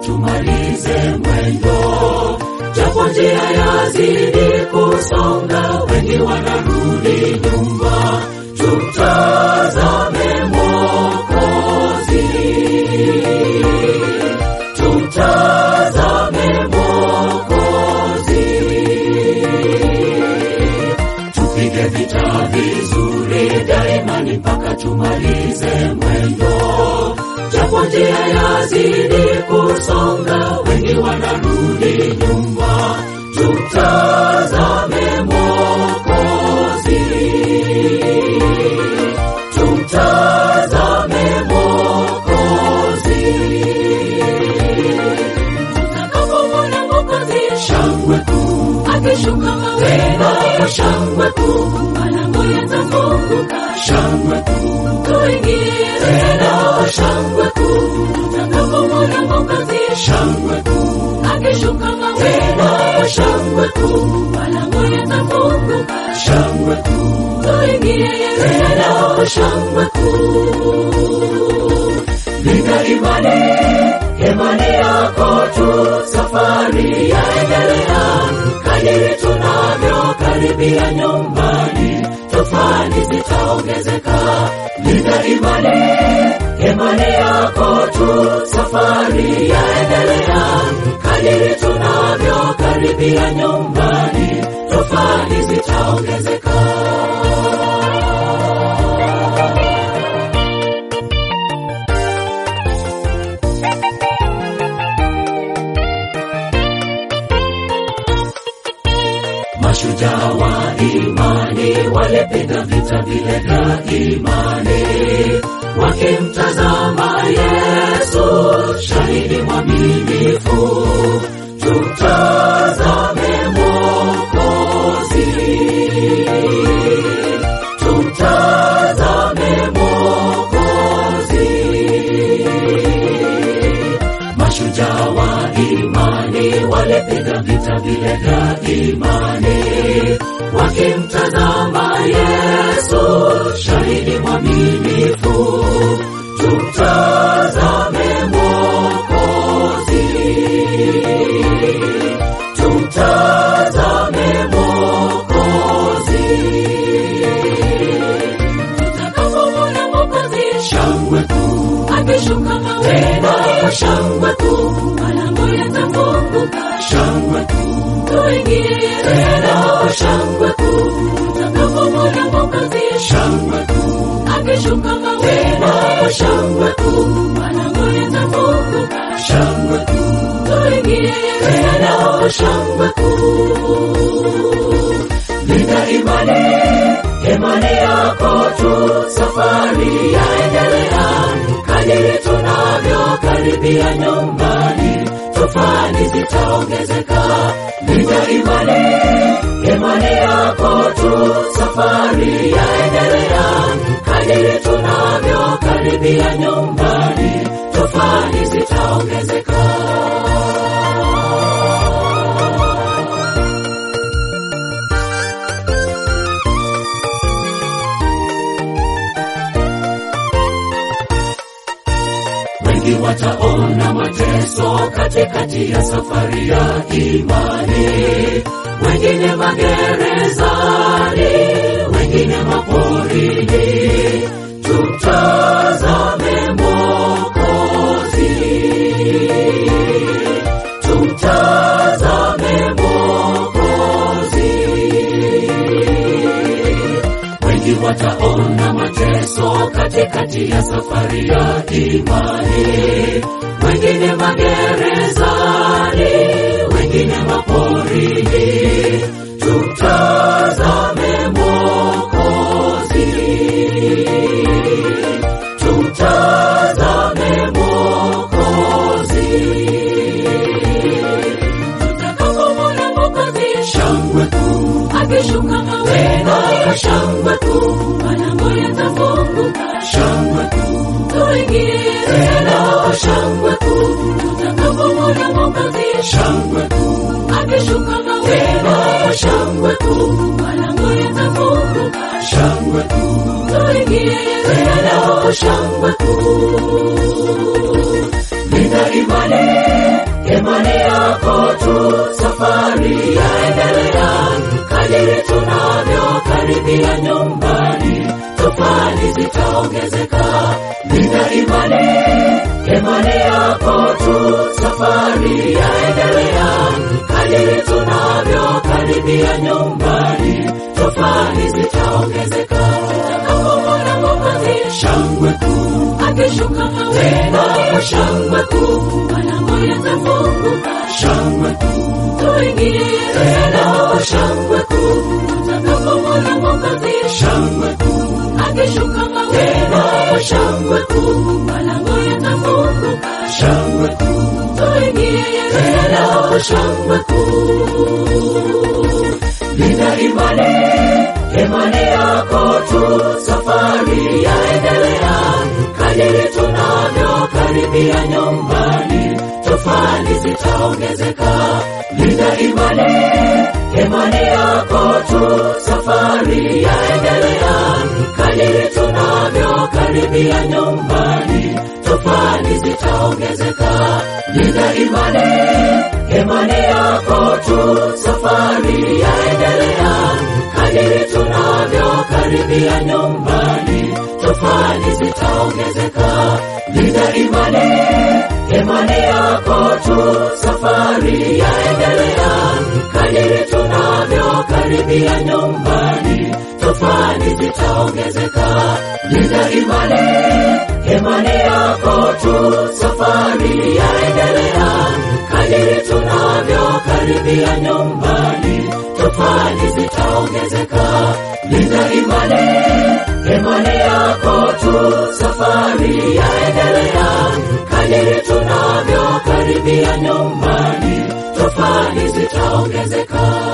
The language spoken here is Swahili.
tumalize mwendo, japo njia yazidi kusonga, wengi wanarudi nyuma, tumtazame Mwokozi, tumtazame Mwokozi, tupige vita vizuri daima ni mpaka tumalize mwendo, japo njia yazidi kusonga, wengi wanarudi nyuma, tumtazame Mwokozi, tumtazame Mwokozi. Tutakapomwona Mwokozi, shangwe kuu akishuka mawingu, shangwe kuu malango yatafunguka, shangwe kuu tuingie tena, shangwe kuu tutakapomwona Mwokozi, shangwe kuu akishuka mawingu, shangwe kuu malango yatafunguka, shangwe kuu tuingie tena, shangwe kuu Linda imani, imani yako tu, safari yaendelea. Kadiri tunavyokaribia nyumbani, tofani zitaongezeka. Linda imani, imani yako tu, safari yaendelea. Kadiri tunavyokaribia nyumbani, tofani zitaongezeka. Mashujaa wa imani walipiga vita vile vya imani, wakimtazama Yesu, shahidi mwaminifu. Tumtazame Mwokozi, tumtazame Mwokozi. Mashujaa wa imani walipiga vita vile vya imani, wakimtazama Yesu, shahidi mwaminifu. Tumtazame Mwokozi, tumtazame Mwokozi. Tutakapomwona Mwokozi, shangwe kuu akishuka mawingu, shangwe kuu malango yatafunguka, shangwe kuu tuingie tena, shangwe kuu tutakapomwona Mwokozi, shangwe kuu akishuka mawingu, shangwe kuu malango yatafunguka, shangwe kuu tuingie tena, shangwe kuu Linda imani, imani yako tu, safari yaendelea. Kadiri tunavyokaribia nyumbani, tofani zitaongezeka. Linda imani, imani yako tu, safari yaendelea. Kadiri tunavyokaribia nyumbani, tofani zitaongezeka. wengi wataona mateso katikati ya safari ya imani, wengine magerezani, wengine maporini. Tumtazame Mwokozi, tumtazame Mwokozi wengi wataona mateso katikati ya safari ya imani, wengine magerezani, wengine maporini. Tumtazame Mwokozi, tumtazame Mwokozi. Tutakapomwona Mwokozi, shangwe kuu akishuka mawingu, shangwe kuu malango yatafunguka, shangwe kuu tuingie tena, shangwe kuu tutakapomwona Mwokozi, shangwe kuu akishuka mawingu, shangwe kuu malango yatafunguka, shangwe kuu tuingie tena, shangwe kuu Linda imani, imani yako tu, safari yaendelea. Kadiri tunavyokaribia nyumbani, tofali zitaongezeka. Linda imani, imani yako tu, safari yaendelea. Kadiri tunavyokaribia nyumbani, tofali zitaongezeka. Tutakapomwona Mwokozi, shangwe kuu akishuka mawingu, shangwe kuu, malango yatafunguka, shangwe kuu, tuingie Yerusalemu, shangwe kuu, tutakapomwona Mwokozi, shangwe kuu, akishuka mawingu, shangwe kuu, malango yatafunguka, shangwe kuu, tuingie Yerusalemu, shangwe kuu. Linda imani, imani yako tu, safari yaendelea. Kadiri tunavyokaribia nyumbani, tofali zitaongezeka. Linda imani, imani yako tu, safari yaendelea. Kadiri tunavyokaribia nyumbani, tofali zitaongezeka. Linda imani, imani yako tu, safari yaendelea. Kadiri tunavyokaribia nyumbani, tofali zitaongezeka. Linda imani, imani yako tu, safari yaendelea. Kadiri tunavyokaribia nyumbani, tofali zitaongezeka. Linda imani, imani yako tu, safari yaendelea. Kadiri tunavyokaribia nyumbani, tofali zitaongezeka. Linda imani, imani yako tu, safari yaendelea. Kadiri tunavyokaribia nyumbani, tofali zitaongezeka.